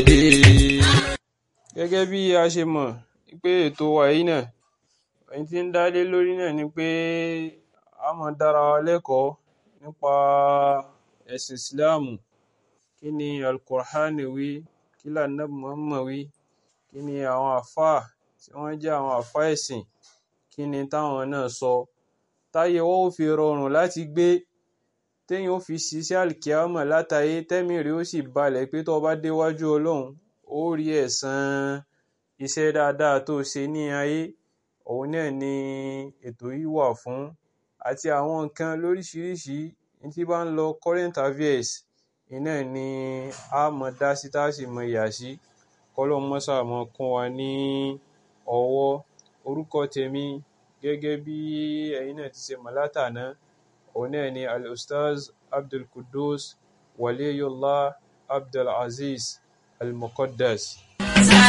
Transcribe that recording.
Gẹ́gẹ́ bí a ṣe mọ̀ pé ètò wa yìí náà, ohun tí ń dá lé lórí náà ni pé a máa dára wa lẹ́kọ̀ọ́ nípa ẹ̀sìn Ìsìláàmù. Kí ni Al-Qur'an wí? Kí ni Ànábì Muhammad wí? Kí ni àwọn àlfáà tí wọ́n jẹ́ àwọn àlfáà ẹ̀sìn, kí ni táwọn náà sọ? Táyé wa ó fi rọrùn láti gbé, téèyàn ó fi ṣiṣẹ́ àlìkìyámọ̀ látayé, tẹ́mìí rẹ̀ ó sì balẹ̀ pé tó bá déwájú Ọlọ́run, ó rí ẹ̀san iṣẹ́ dáadáa tó ṣe ní ayé. Òun náà ni ètò yìí wà fún. Àti àwọn nǹkan lóríṣiríṣi tí bá ń lọ current affairs, iná ni a mọ̀ dá sí tá sì mọ̀ yà sí. Kọ́lọ́hun máa ṣáà máa kún wa ní ọwọ́. Orúkọ tèmi gẹ́gẹ́ bí ẹ̀yin náà ti ṣe mọ̀ látàná, òun náà ni Al-Ustaz Abdulqudus Waliyullah Abdulazeez Al-Muqaddas.